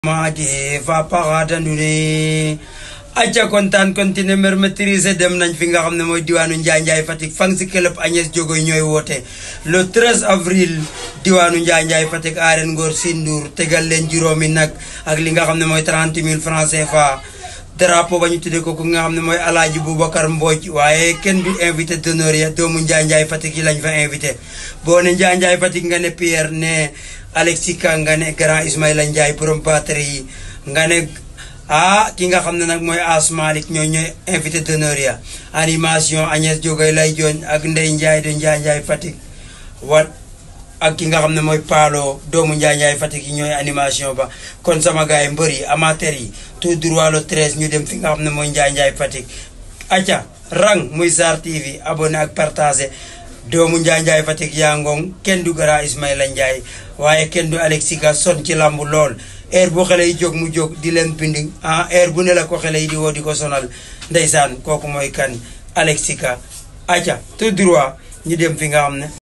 maadi va paradandune acca kontaan continuer mer maîtriser dem nañ fi nga xam ne mooy diwaanu Njaay Njaay Fatick fan si club Agnès Diogoy ñooy woote le 13 avril diwaanu Njaay Njaay Fatick arène Ngor Sindour tegal leen juróomi nag ak li nga xam ne mooy 30 000 francs CFA drapeau ba ñu tuddee ko ku nga xam ne mooy alaaji Boubacar Mbodj waaye kenn du invité d'honneur ya doomu Njaay Njaay Fatick yi lañ fa invité boo ne Njaay Njaay Fatick nga ne Pierre ne Alexis Ka nga ne grand Ismaïla Ndiaye borom batterie yi nga ne ah ki nga xam ne nag mooy As Malick ñoo ñooy invité d'honneur ya animation Agnès Diogoy lay jooñ ak Ndey Ndiaye de Njaay Njaay Fatick wat ak ki nga xam ne mooy Paalo doomu Njaay Njaay Fatick yi ñooy animation ba kon sama gars yi mbër yi amateur yi tout droit le 13 ñu dem fi nga xam ne mooy Njaay Njaay Fatick acca rang muy Sarr TV abonné ak partagé doomu Njaay Njaay Fatick yaa ngong kenn du gara Ismaïla Ndiaye waaye kenn du Alexis Ka son ci lambu lool heure bu xale yi jóg mu jóg di leen bind ah heure bu ne la ko xale yi di woo di ko sonal ndeysaan kooku mooy kan Alexis Ka acca tout droit ñu dem fi nga xam ne